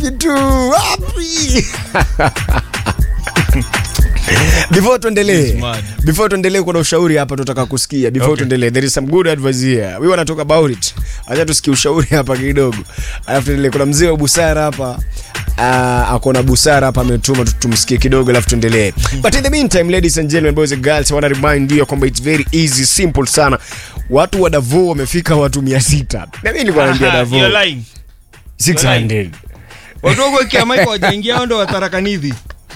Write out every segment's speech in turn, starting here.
kitu wapi before tuendelee mad. before tuendelee kuna ushauri hapa tutaka kusikia before Okay. tuendelee there is some good advice here we wanna talk about it acha tusikie ushauri hapa kidogo alafu tuendelee kuna mzee wa busara hapa Uh, akona busara hapa ametuma tu- tumsikie kidogo alafu tuendelee but in the meantime ladies and gentlemen boys and girls I wanna remind you kwamba it's very easy simple sana watu wa Davao wamefika watu 600 na mimi nilikuwa naambia Davao You're lying. 600 watu wako kiamaiko wajaingia ao ndo watarakanidhi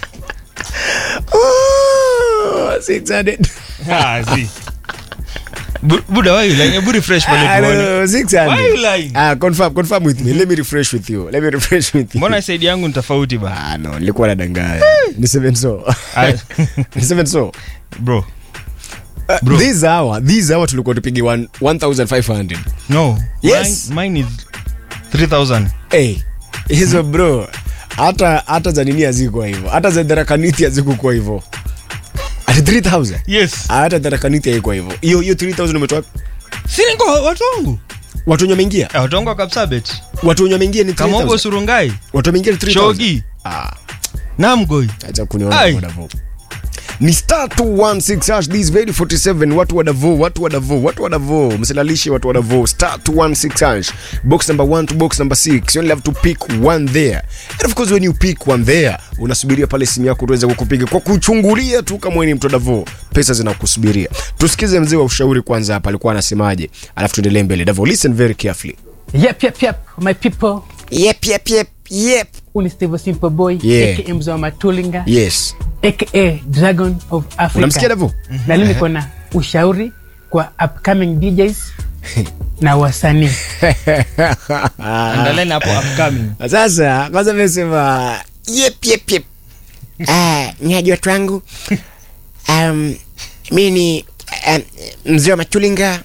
Oh, 600 Ah, see. Bu- buda why you lying? Hebu refresh pale I don't tuone. know, 600. Why you lying? Ah, confirm, confirm with me. Let me refresh with you. Let me refresh with you. mbona saidi yangu ni tofauti ba Ah, no, nilikuwa nadanganya. Ni seven so. Ah. Ni seven so. bro Uh, Bro. this hour, this hour tulikuwa tupige one- 1500. no Yes. mine, mine is 3000 Hey, hizo bro. Hata hata za nini hazikuwa hivyo. Hata za Dharakanithi hazikuwa hivyo. Ati 3000. yes Ah, Hata Dharakanithi haikuwa hivyo. Hiyo hiyo 3000 umetoa siniko watu wangu watu wenye wameingia. Ah, watu wangu wa kapsabet Watu wenye wameingia ni kama uko 3000. surungai Watu wameingia ni 3000. shogi Ah. namgoi acha kuniona Ai. kwa Davo. ni star 216 hash this very 47 watu wa Davo watu wa Davo watu wa Davo msilalishe watu wa Davo star 216 hash box number 1 to box number 6 you only have to pick one there and of course when you pick one there unasubiria pale simu yako tuweze kukupiga kwa kuchungulia tu kama wewe ni mtu wa Davo pesa zinakusubiria tusikize mzee wa ushauri kwanza hapa alikuwa anasemaje alafu tuendelee mbele Davo listen very carefully Yep, yep, yep, my people. yep yep yep yep Uni Steve Simple Boy, Yeah. aka Mzee wa Matulinga, yes aka Dragon of Africa. unamsikia Davo Na leo niko na ushauri kwa upcoming DJs na wasanii. andaleni hapo upcoming sasa kwanza mesema yep, yep, yep. Ah, nyaji watu wangu um, mi ni um, mzee wa machulinga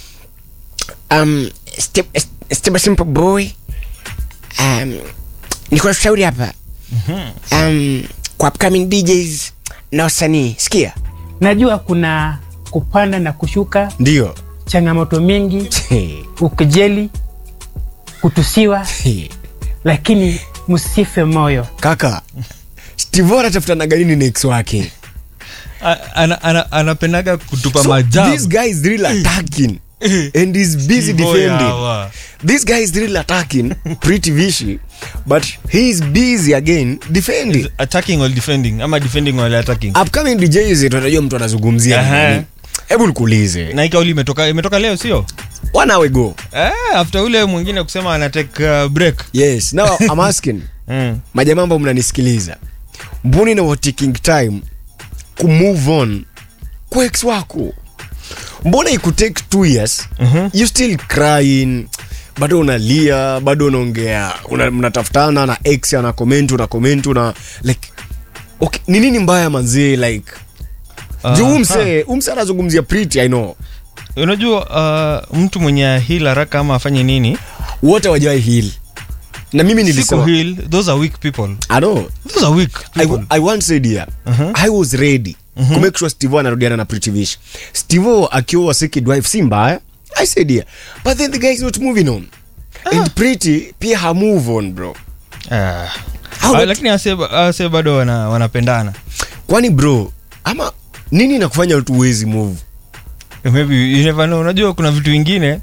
um, Step- Step simple boy um, niko na ushauri hapa um, kwa upcoming DJs na wasanii sikia Najua kuna kupanda na kushuka, ndio changamoto mingi, ukejeli, kutusiwa, lakini msife moyo. kaka Steve anatafutanaga nini na ex wake A- ana- ana- anapendaga kutupa So, majabu this guy is really attacking and he's busy Steve Boy defending hawa. this guy is really attacking pretty vishy but he is busy again defending attacking or defending ama defending while attacking upcoming DJs tunajua mtu anazungumzia Aha. nini. hebu nikuulize na hii kauli imetoka imetoka leo sio one hour ago eh, after ule mwingine kusema ana take uh, break yes now I'm asking mm. majamaa ambao mnanisikiliza mbuni na wa taking time kumove on kwa ex wako mbona ikutake two years Mhm. you still crying bado unalia bado unaongea una, mnatafutana na ex ana comment una comment una like okay, ni nini mbaya manzee like juu Aha. umse umse anazungumzia pretty i know unajua uh, mtu mwenye hil haraka ama afanye nini wote wajawai heal na mimi siku nilisema heal those are weak people i know those are weak I, people. I once said here Mhm. I was ready to make sure Steve anarudiana na Pretty Vish. Steve akiwa second wife si mbaya. I said here. But then the guy is not moving on. And Pretty pia ha move on bro. Ah. How Ah, about- lakini ase, ase bado wana, wanapendana Kwani bro, ama nini nakufanya watu uwezi move? maybe you never know unajua kuna vitu vingine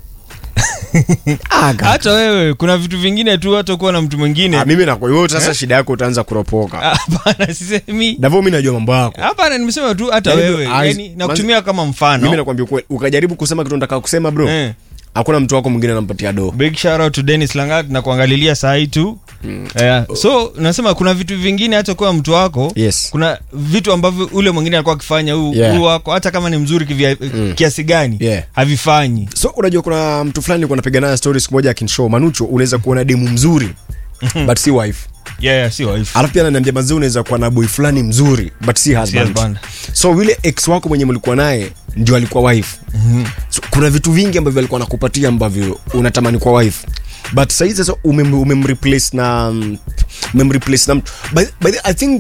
Ah, ga- hata wewe kuna vitu vingine tu hata kuwa na mtu mwingine ah, mimi nakwa wewe sasa shida yako utaanza kuropoka. Ah, hapana sisemi Davo mimi najua mambo yako. hapana nimesema tu hata Yaani, wewe ah, yani nakutumia kama Mimi mfano nakwambia kweli, ukajaribu kusema kitu nataka kusema bro. Eh. Hakuna mtu wako mwingine anampatia do. big shout out to Dennis Langat na kuangalilia saa hii tu yeah. so nasema kuna vitu vingine hata kuwa mtu wako Yes. kuna vitu ambavyo ule mwingine alikuwa akifanya huu Yeah. huu wako hata kama ni mzuri kivya, kiasi gani Yeah. havifanyi so unajua kuna mtu fulani nilikuwa napiga naye story siku moja akinshow manucho unaweza kuona demu mzuri but si wife yeah, yeah, si wife alafu pia ananiambia mazee unaweza kuwa na boy fulani mzuri but si husband, husband. so yule ex wako mwenye mlikuwa naye ndio alikuwa wife so, kuna vitu vingi ambavyo alikuwa nakupatia ambavyo unatamani kwa wife but sahii sasa umem- umemreplace na um, umemreplace na mtu by, by the, i think